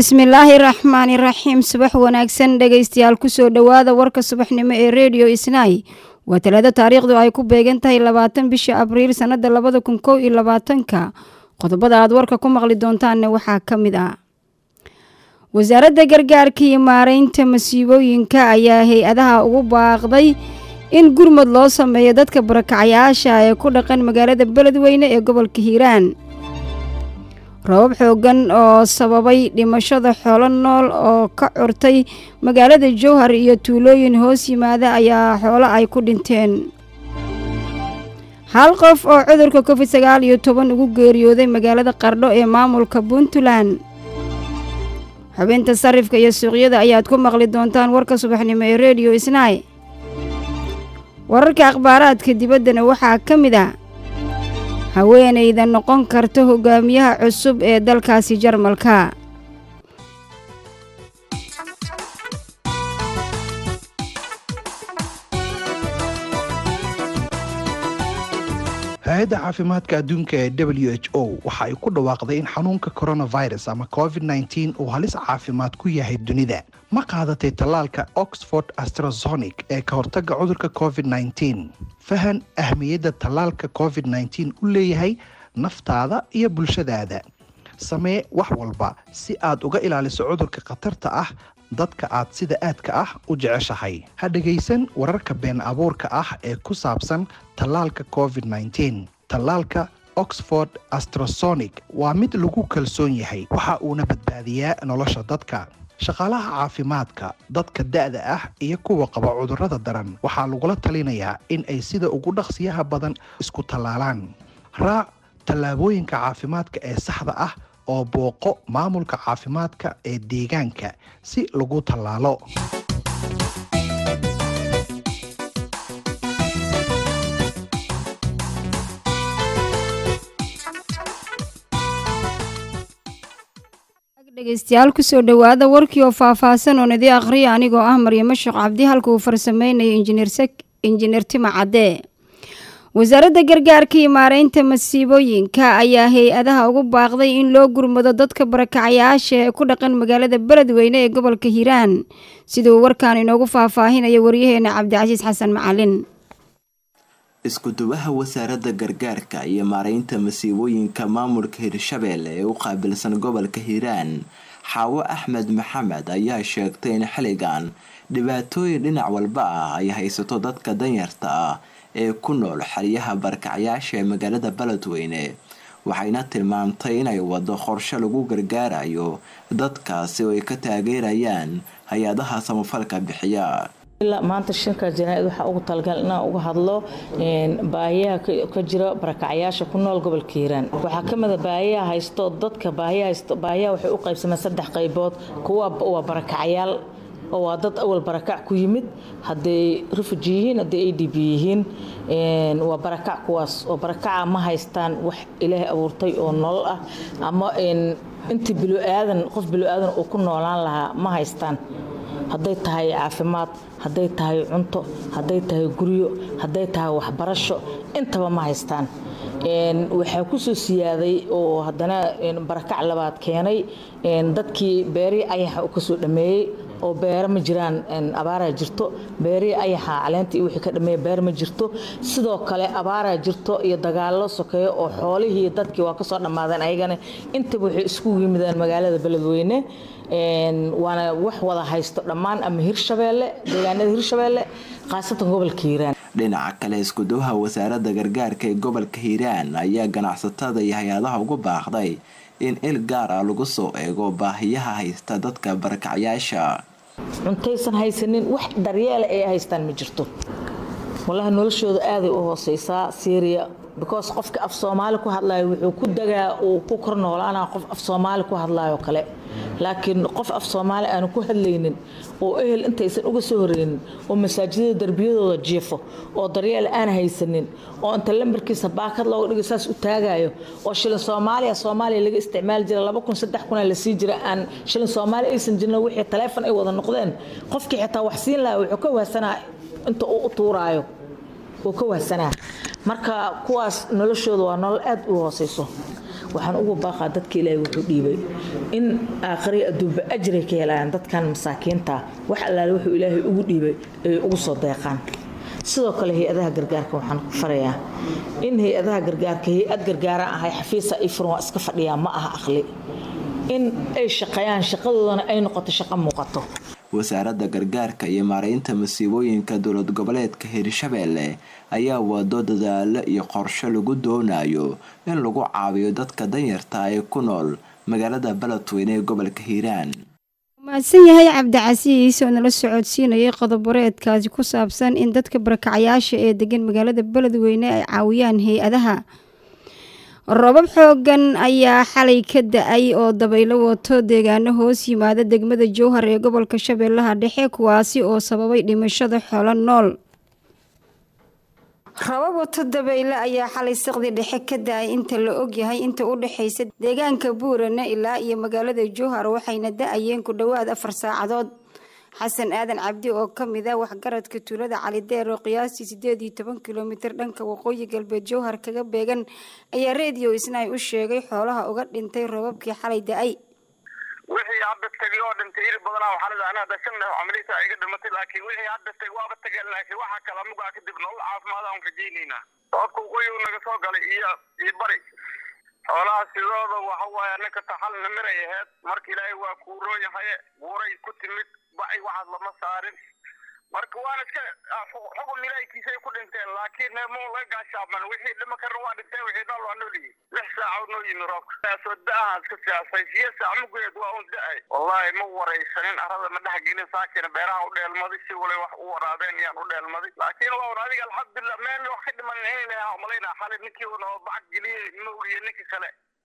bismillaahi raxmaani raxiim subax wanaagsan dhegaystayaal kusoo dhowaada warka subaxnimo ee rediyo isnaay waa talaado taariikhdu ay ku beegan tahay labaatan bisha abriil sannada labada kun kow iyo labaatanka qodobada aad warka ku maqli doontaanna waxaa ka mid ah wasaaradda gargaarka iyo maareynta masiibooyinka ayaa hay-adaha ugu baaqday in gurmud loo sameeyo dadka barakacayaasha ee ku dhaqan magaalada beledweyne ee gobolka hiiraan robab xoogan oo sababay dhimashada xoolo nool oo ka curtay magaalada jowhar iyo tuulooyin hoos yimaada ayaa xoolo ay ku dhinteen hal qof oo cudurka covid sagaal iyo toban ugu geeriyooday magaalada qardho ee maamulka puntland xubinta sarifka iyo suuqyada ayaad ku maqli doontaan warka subaxnimo ee rediyo isnaay wararka akhbaaraadka dibaddana waxaa ka mid a haweenayda noqon karta hogaamiyaha cusub ee dalkaasi jarmalka hay-adda caafimaadka adduunka ee w h o waxa ay ku dhawaaqday in xanuunka coronavirus ama covid nteen uu halis caafimaad ku yahay dunida ma qaadatay tallaalka oxford astrazonic ee ka hortagga cudurka covid nteen fahan ahmiyadda tallaalka covid nteen u leeyahay naftaada iyo bulshadaada samee wax walba si aad uga ilaaliso cudurka khatarta ah dadka aad sida aadka ah u jeceshahay ha dhegaysan wararka been abuurka ah ee ku saabsan tallaalka covid nteen tallaalka oxford astrasonic waa mid lagu kalsoon yahay waxa uuna badbaadiyaa nolosha dadka shaqaalaha caafimaadka dadka da-da ah iyo kuwa qaba cudurrada daran waxaa lagula talinayaa in ay sida ugu dhaqsiyaha badan isku tallaalaan raac tallaabooyinka caafimaadka ee saxda ah oo booqo maamulka caafimaadka ee deegaanka si lagu tallaalo dhegeystayaal kusoo dhowaada warkii oo faahfaahsan oo nidi akhriya anigoo ah maryamo sheekh cabdi halka uu farsameynayo injineer tima cadee wasaaradda gargaarka iyo maareynta masiibooyinka ayaa hay-adaha ugu baaqday in loo gurmado dadka barakacayaasha ee ku dhaqan magaalada beledweyne ee gobolka hiiraan sida uu warkaan inoogu faahfaahinayo waryaheena cabdicasiis xasan macalin isku-duwaha wasaaradda gargaarka iyo maareynta masiibooyinka maamulka hirshabeelle ee u qaabilsan gobolka hiiraan xaawo axmed maxamed ayaa sheegtay in xilligan dhibaatooyin dhinac walba ah ay haysato dadka danyarta ah ee ku nool xeryaha barakacayaasha ee magaalada beledweyne waxayna tilmaamtay inay wado qorshe lagu gargaarayo dadkaasi oo ay ka taageerayaan hay-adaha samafalka bixiya ilaa maanta shanka janaaid waxaa ugu talagal inaan uga hadlo baahiyaha ka jira barakacyaasha ku nool gobolka hiiraan waxaa ka mida baahiyaha haysto dadka baahiyaha waxay u qaybsameen saddex qaybood kuwa waa barakacyaal oo waa dad awal barakac ku yimid hadday refugi yihiin hadday a d b yihiin waa barakac kuwaas oo barakaca ma haystaan wax ilaahay abuurtay oo nolol ah ama intii bilo-aadan qof bilo-aadan uu ku noolaan lahaa ma haystaan hadday tahay caafimaad hadday tahay cunto hadday tahay guryo hadday tahay waxbarasho intaba ma haystaan waxaa kusoo siyaaday oo haddana barakac labaad keenay dadkii beerihii ayaxa kasoo dhameeyey oo beero ma jiraan abaaraa jirto beerihii ayaxa caleenta iyo wixii ka dhameeya beer ma jirto sidoo kale abaaraa jirto iyo dagaallo sokeeyo oo xoolihii dadkii waa kasoo dhammaadeen ayagana intaba waxay isku yimideen magaalada beledweyne waana wax wada haysto dhammaan ama hirshabeelle deegaanada hirshabeelle khaasatan gobolka hiiraan dhinaca kale iskuduwaha wasaaradda gargaarka ee gobolka hiiraan ayaa ganacsatada iyo hay-adaha ugu baaqday in il gaar ah lagu soo eego baahiyaha haysta dadka barakacyaasha cuntaysan haysanin wax daryeela ay haystaan ma jirto walahi noloshooda aaday u hooseysaa syria because qofka af soomaali ku hadlayo wuxuu ku dagaa uu ku kor noolaana qof af soomaali ku hadlayo kale laakiin qof af soomaali aanu ku hadlaynin oo ehel intaysan uga soo horeynin oo masaajidada darbiyadooda jiifo oo daryeel aan haysanin oo inta lambarkiisa baakad looga dhigo saas u taagayo oo shilin soomaaliya soomaaliya laga isticmaali jira laba kun saddex kuna lasii jira aan shilin soomaali aysan jirin wixii taleefon ay wada noqdeen qofkii xitaa wax siin lahaa wuxuu ka wahsanaa inta uu u tuuraayo uu ka wahsanaa marka kuwaas noloshooda waa nolol aad u hooseyso waxaan ugu baaqaa dadka ilaahay wuxuu dhiibay in aakhiri adduunba ajray ka helayaan dadkan masaakiinta wax allaale wuxuu ilaahay ugu dhiibay ay ugu soo deeqaan sidoo kale hay-adaha gargaarka waxaan ku farayaa in hay-adaha gargaarka hay-ad gargaaraan ahay xafiisa ifran waa iska fadhiyaa ma aha aqli in ay shaqeeyaan shaqadoodana ay noqoto shaqo muuqato wasaaradda gargaarka iyo maaraynta masiibooyinka dowlad goboleedka hirshabeelle ayaa wado dadaalo iyo qorshe lagu doonayo in lagu caawiyo dadka danyarta ee ku nool magaalada beledweyne ee gobolka hiiraan mahadsan yahay cabdicasiis oo nala socodsiinayay qodoboreedkaasi ku saabsan in dadka barakacayaasha ee degan magaalada beledweyne ay caawiyaan hay-adaha robab xoogan ayaa xalay ka da-ay oo dabaylo wato deegaano hoos yimaada degmada jowhar ee gobolka shabeellaha dhexe kuwaasi oo sababay dhimashada xoolo nool robab wato dabayle ayaa xalay saqdi dhexe ka da-ay inta la ogyahay inta u dhexaysa deegaanka buurane ilaa iyo magaalada jowhar waxayna da-ayeen ku dhowaad afar saacadood xasan aadan cabdi oo ka mid ah waxgaradka tuulada calideer oo qiyaastii sideed iyo toban kilomitir dhanka waqooyi galbeed jowhar kaga beegan ayaa reediyo isnaay u sheegay xoolaha uga dhintay robabkii xalay da-ay wixii hadda tegay oo dhintay iri badanaa waxaa leedahay anaa dashan camalisa iga dhimatay laakiin wixii hadda tegay waaba tageen laakiin waxaa kala mugaa kadib nolol caafimaad aan rajaynaynaa sababka waqooyi naga soo galay iyo iyo bari xoolaha sidooda waxa waaye ninka taxalna miray aheyd marka ilaahay waa kuuroon yahaye buuray ku timid bacay waxaad lama saarin marka waana iska xukun ilaahkiisay ku dhinteen laakiin mo laga gaashaaman wixii dhima karna waa dhinteen wixii nool waa nool yihiin lix saacood noo yimi roobka soo da-aha iska siyaasay siya saac mugeed waa un da-ay wallaahi ma waraysanin arada ma dhex gelin saakina beeraha u dheelmaday si walay wax u waraabeen yaan u dheelmaday laakiin waa un adiga alxamdulilah meel wax ka dhiman inayna umalaynaa xalay ninkii un oo bacag geliyey ma ogiye ninka kale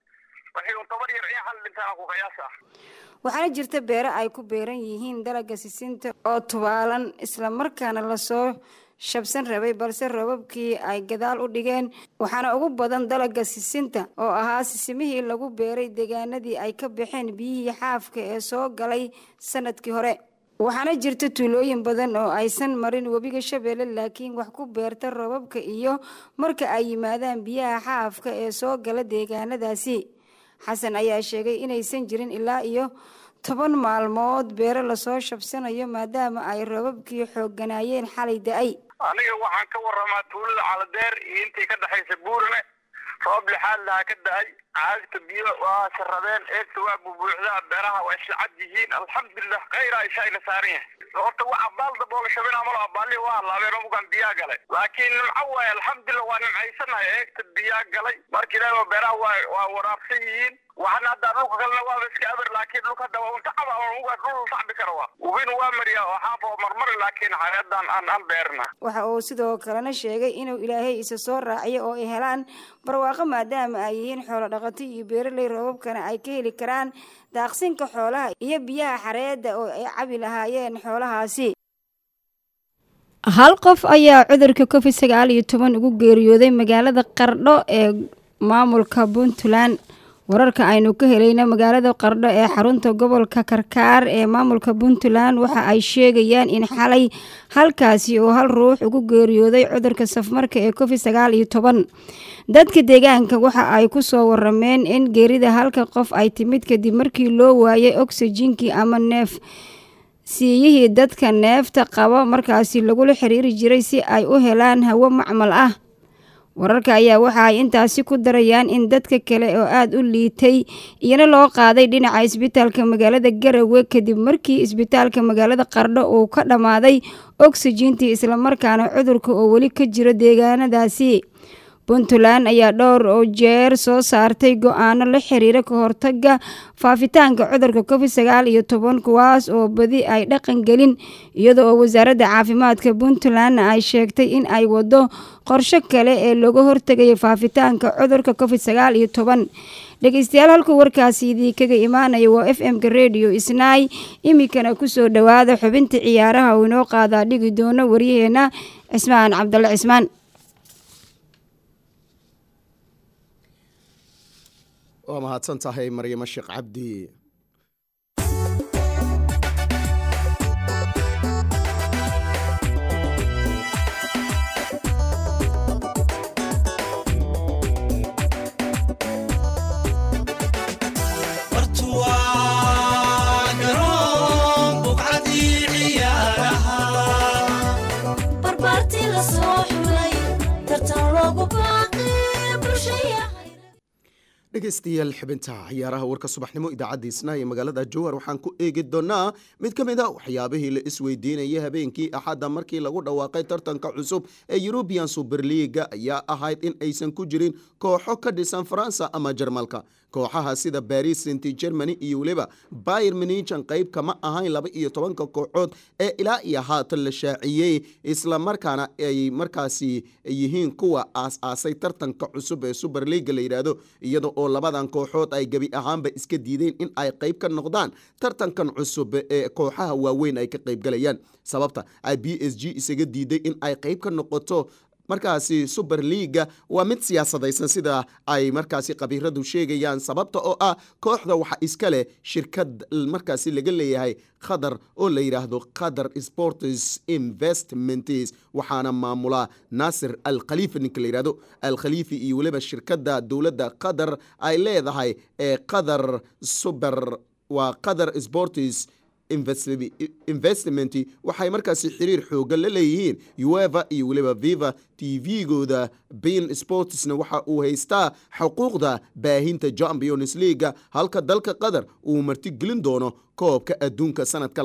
waxay un toban yar in xal dhintaan ku qiyaas ah waxaana jirta beero ay ku beeran yihiin dalaga sisinta oo tubaalan islamarkaana lasoo shabsan rabay balse roobabkii ay gadaal u dhigeen waxaana ugu badan dalaga sisinta oo ahaa sisimihii lagu beeray deegaanadii ay ka baxeen biyihii xaafka ee soo galay sanadkii hore waxaana jirta tuulooyin badan oo aysan marin webiga shabeelle laakiin wax ku beerta roobabka iyo marka ay yimaadaan biyaha xaafka ee soo gala deegaanadaasi xasan ayaa sheegay inaysan jirin ilaa iyo toban maalmood beero lasoo shabsanayo maadaama ay roobabkii xoogganaayeen xalay da-ay aniga waxaan ka waramaa tuulada caladeer iyo intii ka dhexaysa buurne roob lixaad lahaa ka da-ay caagta biyo waa saradeen eegta waa bubuuxdaa beeraha waa isla cad yihiin alxamdulilah khayra ishayna saaran yahay horta wax abaal daboola shabina malo abaali waa halaabeen mugan biyaa galay laakiin nimco waaye alxamdulilah waa nimcaysanahay eegta biyaa galay marka ilaahi waa beeraha waa waa waraabsan yihiin waxana hadda dhulka kalena waaba iska aber laakiin dhulka hadda waa unta caba mugaa dhul sacbi kara waa ubin waa mariya oo xaaf oo marmari laakiin xareedan aan aan beerna waxa uu sidoo kalena sheegay inuu ilaahay isa soo raaciyo oo ay helaan barwaaqo maadaama ay yihiin xoolo dhaqato iyo beeraley roobabkana ay ka heli karaan daaqsinka xoolaha iyo biyaha xareedda oo ay cabi lahaayeen xoolahaasi hal qof ayaa cudurka covid sagaal iyo toban ugu geeriyooday magaalada qardho ee maamulka puntland wararka aynu ka helayna magaalada qardho ee xarunta gobolka karkaar ee maamulka puntland waxa ay sheegayaan in xalay halkaasi oo hal ruux ugu geeriyooday cudurka safmarka ee covid sagaal iyo toban dadka deegaanka waxa ay ku soo warameen in geerida halka qof ay timid kadib markii loo waayay oksijinkii ama neef siiyihii dadka neefta qaba markaasi lagula xiriiri jiray si ay u helaan hawo macmal ah wararka ayaa waxa ay intaasi ku darayaan in dadka kale oo aada u liitay iyana loo qaaday dhinaca isbitaalka magaalada garowe kadib markii isbitaalka magaalada qardho uu ka dhammaaday oksijiintii islamarkaana cudurka oo weli ka jiro deegaanadaasi puntland ayaa dhowr oo jeer soo saartay go-aano la xiriira ka hortaga faafitaanka cudurka covid sagaal iyo toban kuwaas oo badi ay dhaqan gelin iyada oo wasaaradda caafimaadka puntlandna ay sheegtay in ay wado qorsho kale ee looga hortegayo faafitaanka cudurka covid sagaal iyo toban dhegeystayaal halkuu warkaasi idii kaga imaanaya waa f m-ka redio isnaay iminkana kusoo dhowaada xubinta ciyaaraha uu inoo qaadaa dhigi doono waryaheena cismaan cabdalle cismaan waa mahadsan tahay maryamo sheekh cabdi dhegaystayaal xibinta ciyaaraha warka subaxnimo idaacadda isnaa ee magaalada jowhar waxaan ku eegi doonaa mid ka mid a waxyaabihii la isweydiinayay habeenkii axadda markii lagu dhawaaqay tartanka cusub ee yurubian suberliga ayaa ahayd in aysan ku jirin kooxo ka dhisan faransa ama jarmalka kooxaha sida baris senti germany iyo weliba bayer minijan qayb kama ahayn laba iyo tobanka kooxood ee ilaa iyo haatan la shaaciyey islamarkaana ay markaasi yihiin kuwa aas-aasay tartanka cusub ee suberliga la yidhaahdo iyada oo labadan kooxood ay gebi ahaanba iska diideen in ay qayb ka noqdaan tartankan cusub ee kooxaha waaweyn ay ka qaybgalayaan sababta ay b s g isaga diiday in ay qayb ka noqoto markaasi suberliga waa mid siyaasadaysan sida ay markaasi khabiiradu sheegayaan sababta oo ah kooxda waxa iska leh shirkad markaasi laga leeyahay qatar oo la yidhaahdo qatar sports investments waxaana maamula naasir al khaliifa ninka la yidhahdo al khaliifi iyo weliba shirkadda dowladda qatar ay leedahay ee qatar suber waa qatar sports investment waxay markaasi xiriir xoogan la leeyihiin ueva iyo weliba viva t v-gooda bin sportsna waxa uu haystaa xuquuqda baahinta champions leaga halka dalka qatar uu martigelin doono koobka adduunka sanadka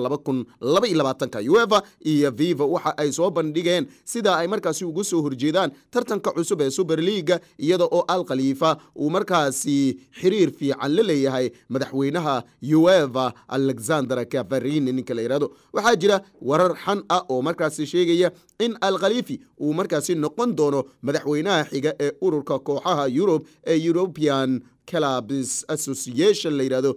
ueva iyo viva waxa ay soo bandhigeen sida ay markaasi uga soo horjeedaan tartanka cusub ee suberliga iyada oo al khaliifa uu markaasi xiriir fiican la leeyahay madaxweynaha ueva alexander kafarini ninka la yihahdo waxaa jira warar xan ah oo markaasi sheegaya in al khaliifi uu markaasi noqon doono madaxweynaha xiga ee ururka kooxaha yurub ee european clubs association la yidhahdo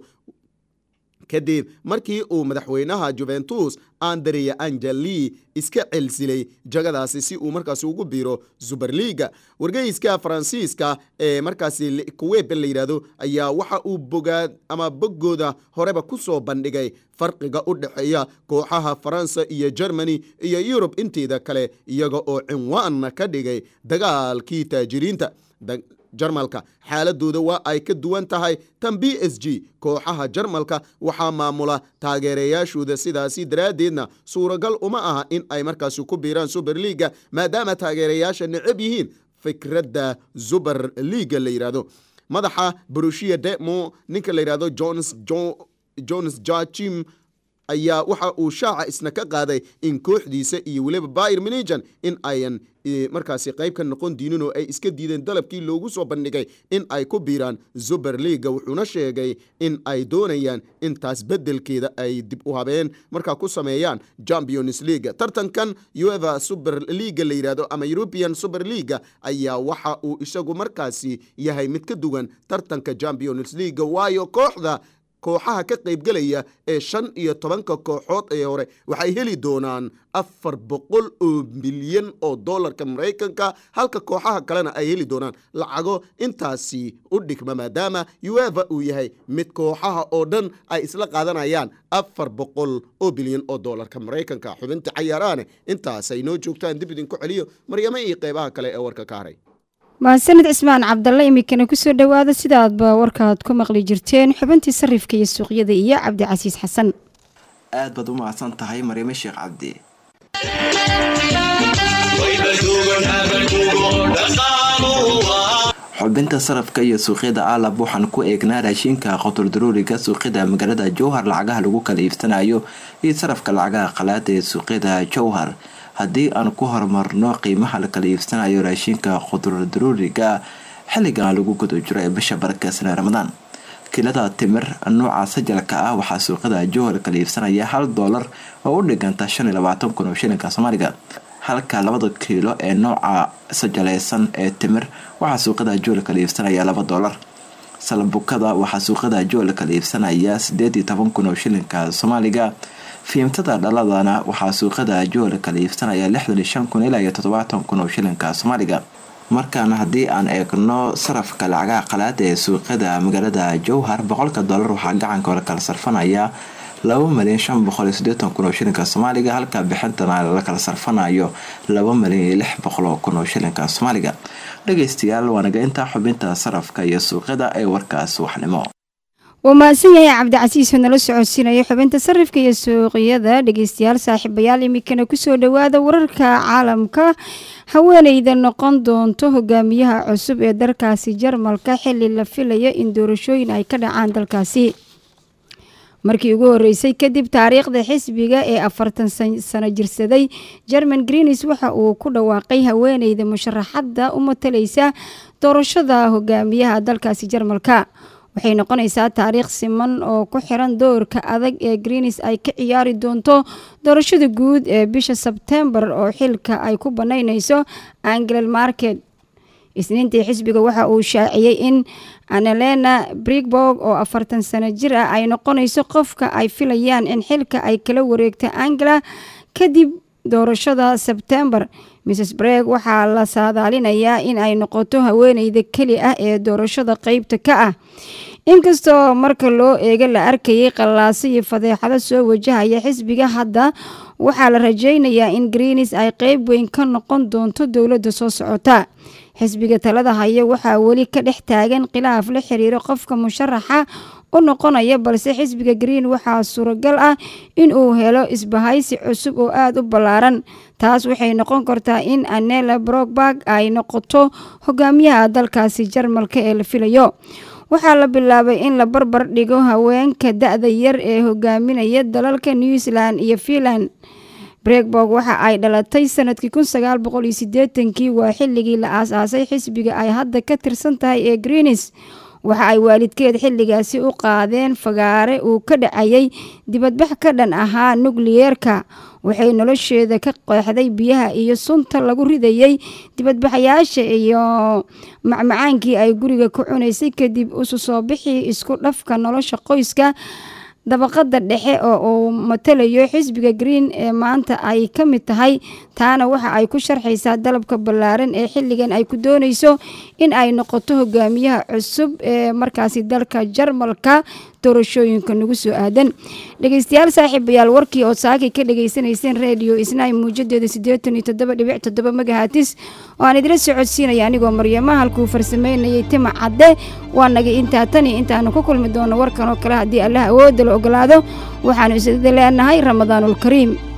kadib markii uu madaxweynaha juventus andrea angeli iska celsilay jagadaasi si uu markaasi ugu biiro suberliga wargeyska faransiiska ee markaasi kuweb la yidhaahdo ayaa waxa uu bogaa ama boggooda horeba ku soo bandhigay farqiga u dhexeeya kooxaha faransa iyo germany iyo yurub inteeda kale iyaga oo cinwaanna ka dhigay dagaalkii taajiriinta jarmalka xaaladooda waa ay ka duwan tahay tan b s g kooxaha jarmalka waxaa maamula taageerayaashooda sidaasi daraaddeedna suuragal uma aha in ay markaasi ku biiraan suberliga maadaama taageerayaasha necab yihiin fikradda suber liga la yidhaahdo madaxa brushia demo ninka la yidhahdo jones jones jachim ayaa waxa uu shaaca isna ka qaaday in kooxdiisa iyo weliba bayer minijan in ayan markaasi qayb ka noqon diinin oo ay iska diideen dalabkii loogu soo bandhigay in ay ku biiraan suberliga wuxuuna sheegay in ay doonayaan intaas beddelkeeda ay dib u habeen markaa ku sameeyaan champions leaga tartankan ueva superliga la yidhahdo ama european superliga ayaa waxa uu isagu markaasi yahay mid ka duwan tartanka champions leaga waayo kooxda kooxaha ka qaybgelaya ee shan iyo tobanka kooxood ee hore waxay heli doonaan afar boqol oo milyan oo dollarka maraykanka halka kooxaha kalena ay heli doonaan lacago intaasi u dhigma maadaama ueva uu yahay mid kooxaha oo dhan ay isla qaadanayaan afar boqol oo bilyan oo dollarka maraykanka xubinta cayaarahane intaasay noo joogtaan dib idinku celiyo maryamo iyo qeybaha kale ee warka ka haray mahadsanid cismaan cabdalle iminkana kusoo dhowaada sidaadba warkaad ku maqli jirteen xubintii sarifka iyo suuqyada iyo cabdicasiis xasan aad baad u mahadsan tahay maryamo sheekh cabdi xubinta sarafka iyo suuqyada aalab waxaan ku eegnaa raashinka qotoldaruuriga suuqyada magaalada jowhar lacagaha lagu kala iibsanayo iyo sarafka lacagaha qalaada ee suuqyada jowhar haddii aan ku horumarno qiimaha la kala iibsanayo raashinka qudurdaruuriga xilligan lagu guda jiro ee bisha barakeysan ramadaan kilada timir nooca sajalka ah waxaa suuqyada jowhar kala iibsanaya hal doolar oo u dhiganta shan iyo labaatan kun oo shilinka soomaaliga halka labada kiilo ee nooca sajaleysan ee timir waxaa suuqyada jowhar kala iibsanaya laba doolar salbukada waxaa suuqyada jowhar kala iibsanaya sideed iyo toban kun oo shilinka soomaaliga fiimtada dhaladana waxaa suuqyada jowhar kala iibsanaya lixdan iyo shan kun ilaa iyo toddobaatan kun oo shilinka soomaaliga markaana haddii aan eegno sarafka lacagaha qalaada ee suuqyada magaalada jowhar boqolka dollar waxaa gacanka hore kala sarfanaya laba malyan shan boqol iyo sideetan kun oo shilinka soomaaliga halka bixintana la kala sarfanayo laba malyan iyo lix boqol oo kun oo shilinka soomaaliga dhageystayaal waanaga intaa xubinta sarafka iyo suuqyada ee warkaas waxnimo wuu mahadsan yahay cabdicasiis oo nala socodsiinaya xubinta sarifka iyo suuqyada dhegeystayaal saaxiibayaal iminkana kusoo dhowaada wararka caalamka haweeneyda noqon doonto hogaamiyaha cusub ee dalkaasi jarmalka xili la filayo in doorashooyin ay ka dhacaan dalkaasi markii ugu horeysay kadib taariikhda xisbiga ee afartan sano jirsaday german greenis waxa uu ku dhawaaqay haweeneyda musharaxadda u matalaysa doorashada hogaamiyaha dalkaasi jarmalka waxay noqonaysaa taariikh siman oo ku xiran doorka adag ee greenis ay ka ciyaari doonto doorashada guud ee bisha sebtembar oo xilka ay ku banaynayso anglel market isniintii xisbiga waxa uu shaaciyey in annalena brigborg oo afartan sano jir ah ay noqonayso qofka ay filayaan in xilka ay kala wareegta angela kadib doorashada sebtembar mrs breg waxaa la saadaalinayaa in ay noqoto haweeneyda keli ah ee doorashada qeybta ka ah inkastoo marka loo eego la arkayay qallaaso iyo fadeexado soo wajahaya xisbiga hadda waxaa la rajeynayaa in greenis ay qeyb weyn ka noqon doonto dowladda soo socota xisbiga talada haya waxaa weli ka dhex taagan khilaaf la xiriiro qofka musharaxa u noqonaya balse xisbiga green waxaa suuragal ah in uu helo isbahaysi cusub oo aada u ballaaran taas waxay noqon kartaa in anela brogberg ay noqoto hogaamiyaha dalkaasi jarmalka ee la filayo waxaa la bilaabay in la barbar dhigo haweenka da-da yar ee hogaaminaya dalalka new zealand iyo finland bregborg waxa ay dhalatay sanadkii kun sagaal boqol iyo sideetankii waa xilligii la aas-aasay xisbiga ay hadda ka tirsan tahay ee greenis waxa ay waalidkeed xilligaasi u qaadeen fagaare uu ka dhacayay dibadbax ka dhan ahaa nukliyeerka waxay nolosheeda ka qeexday biyaha iyo sunta lagu ridayey dibadbaxayaasha iyo macmacaankii ay guriga ku cunaysay kadib isu soo bixii isku dhafka nolosha qoyska dabaqada dhexe oo uu matalayo xisbiga green ee maanta ay ka mid tahay taana waxa ay ku sharxaysaa dalabka ballaaran ee xilligan ay ku doonayso in ay noqoto hogaamiyaha cusub ee markaasi dalka jarmalka doorashooyinka nagu soo aadan dhegeystayaal saaxiibayaal warkii oo saakay ka dhagaysanayseen redio isnaay muujadeeda siddeetan iyo toddoba dhibic toddoba magahatis oo aan idila socodsiinaya anigoo maryama halkuu farsameynayay tima cadde waa naga intaa tan iyo intaanu ku kulmi doono warkan oo kale haddii allah awoodda la ogolaado waxaanu isada leenahay ramadaanulkariim